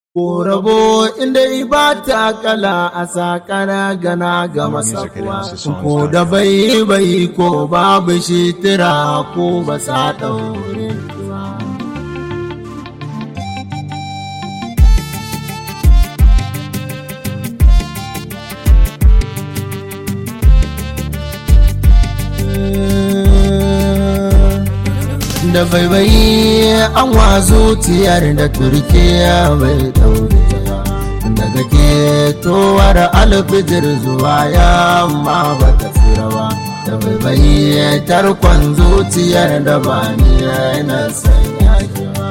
Ko rabo inda ba ta kala a sakana gana ga masakuwa, ko da bai bai ko babu shi tira ko ba sa ɗaure. da baibayi an wazo tiyar da turkiya bai daure daga ke towar alfijir zuwa yamma ba ta tsira ba da baibayi tarkon zuciyar da ba ni yana sanya ba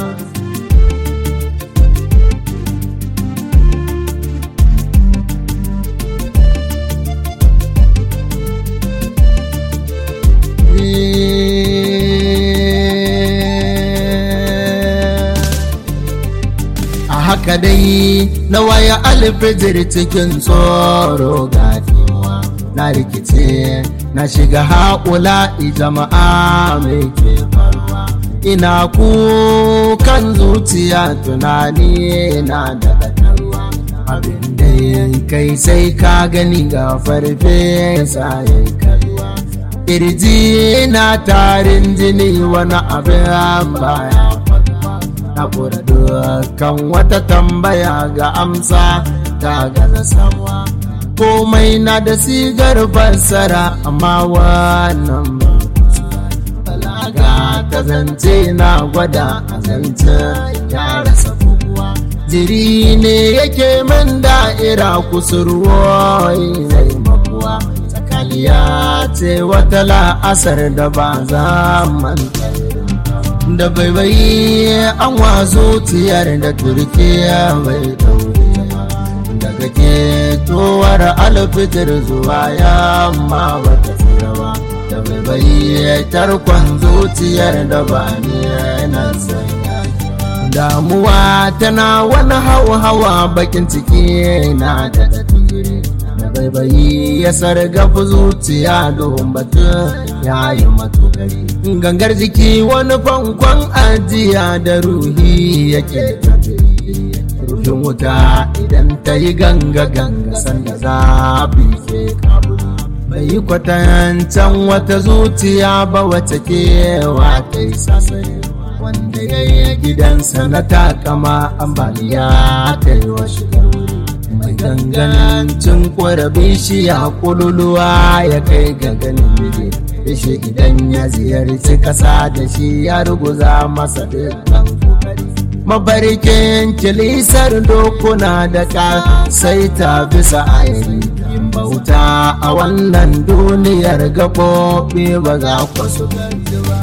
haka dai na waya alfijir cikin tsoro gafiwa na rikice na shiga haƙula jama'a mai ke faruwa ina kukan zuciya tunani na da ɗaɗarwa abin da kai sai ka gani ga farfe sai kalwa kirji na tarin jini wani abin baya haƙura dukkan wata tambaya ga amsa ta gaza samuwa komai na da sigar fassara amma wannan balaga ta zance na gwada a zance ya rasa buguwa jiri ne yake min da'ira kusurwa zai makuwa tsakaniya ce wata la'asar da ba za manta da baibayi an wazo tiyar da turkiya mai daure daga ke towar alfitar zuwa yamma ba ta tsira ba da baibayi tarkon zuciyar da ba ni yana sanya damuwa tana wani hawa-hawa bakin ciki na da tafiye baibayi ya sargafa zuciya don batun ya yi matogari gangar jiki wani fankon ajiya da ruhi yake ruhin wuta idan ta yi ganga ganga sanda zafi ke kaburi bai yi kwatancan wata zuciya ba wata kewa ta yi sasari wanda ya yi gidansa na takama ambaliya ta yi wa shigar mai gangancin ƙwarabin shi ya kululuwa ya kai ga ganin bide shi idan ya ziyarci kasa da shi ya ruguza masa dukkan kokari mafarkin kilisar dokuna da ka sai ta bisa ayari yin bauta a wannan duniyar gaɓoɓi ba za ku su ganji ba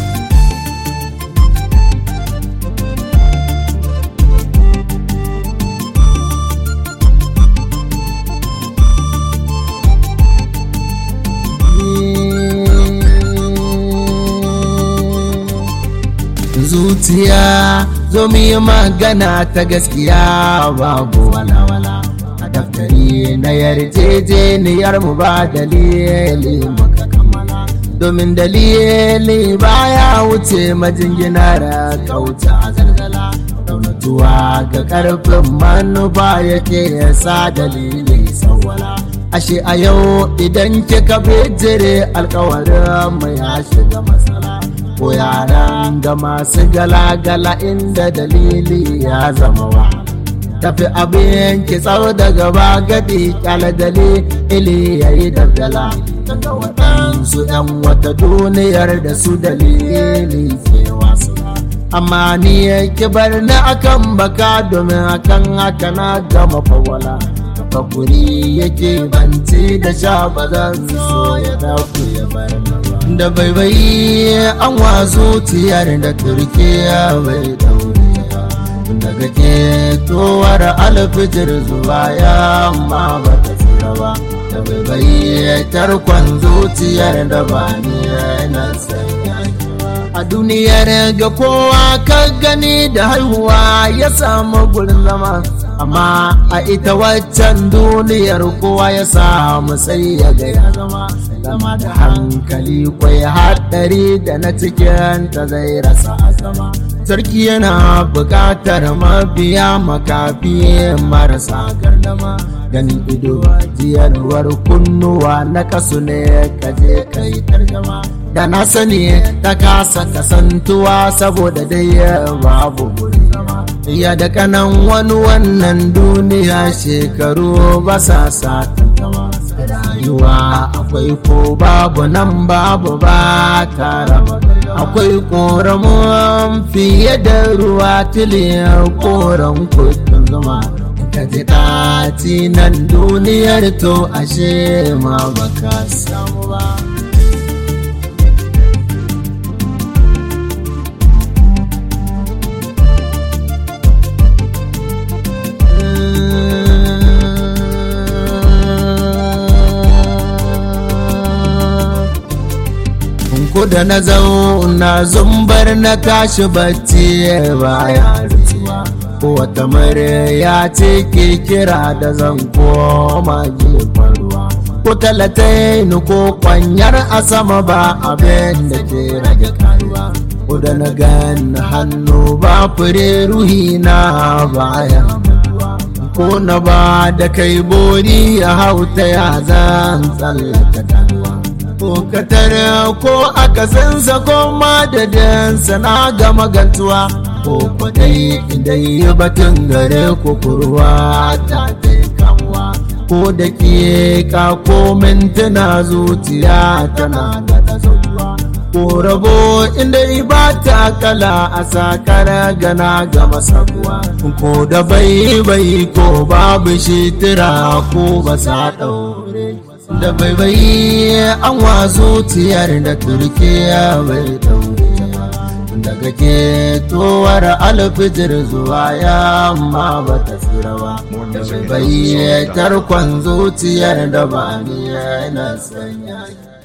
zuciya zo mu yi magana ta gaskiya babu walawala a daftari na yarjejeniyar mu ba dalili muka kammala domin dalili baya wuce majinginar kauta a zargala daunatuwa ga karfin manufa yake yasa dalili sawwala ashe a yau idan kika bijire alkawarin mu ya shiga matsala ko yaran da masu galagala inda dalili ya zama wa tafi abin ki tsaro da gaba gadi kyala dalili ya yi dabdala daga waɗansu ‘yan wata duniyar da su dalili ke wasu amma ni ki bar ni akan baka domin akan haka na gama fawala hakuri yake banci da sha ba zan so ya dafu ya bar da baibayi an wazo tiyar da turkiya bai daure daga ke towar alfijir zuwa yamma ba ta tsira ba da baibayi tarkon zuciyar da ba ni yana sanya a duniyar ga kowa ka gani da haihuwa ya samu gurin zama amma a ita waccan duniyar kowa ya samu sai ya ga ya zama zama da hankali kwai haɗari da na cikin ta zai rasa azama sarki yana buƙatar mabiya makafi marasa gardama ganin ido jiyarwar kunnuwa na kasu ne kaje kai tarjama da na sani ta kasa kasantuwa saboda dai babu gurin zama ya da kanan wani wannan duniya shekaru ba sa sa tantama rayuwa akwai ko babu nan babu ba tara akwai koramun fiye da ruwa tiliyar koran kudin zama ka ji ɗaci nan duniyar to ashe ma baka samu ba ko da na zauna zumbar na tashi bacci baya rutsuwa ko wata ya ce ke kira da zan koma gefen ruwa ko talataini ko kwanyar a sama ba abin da ke rage karuwa ko da na gan hannu ba fure ruhi na baya ko na ba da kai bori a hauta ya zan tsallaka danuwa ko katare ko akasinsa ko madadinsa na gama gantuwa ko kwadai dai batun gare ko kurwa ta dai kamuwa ko da ke ka ko mintuna zuciya tana da zauwa ko rabo inda ba ta kala a sakar gana gama sabuwa ko da bai bai ko babu shi tira ko ba sa daure da baibayi an wa zuciyar da turkiya bai daure daga ke towar alfijir zuwa yamma ba ta tsira ba da baibayi tarkon zuciyar da ba ni yana sanya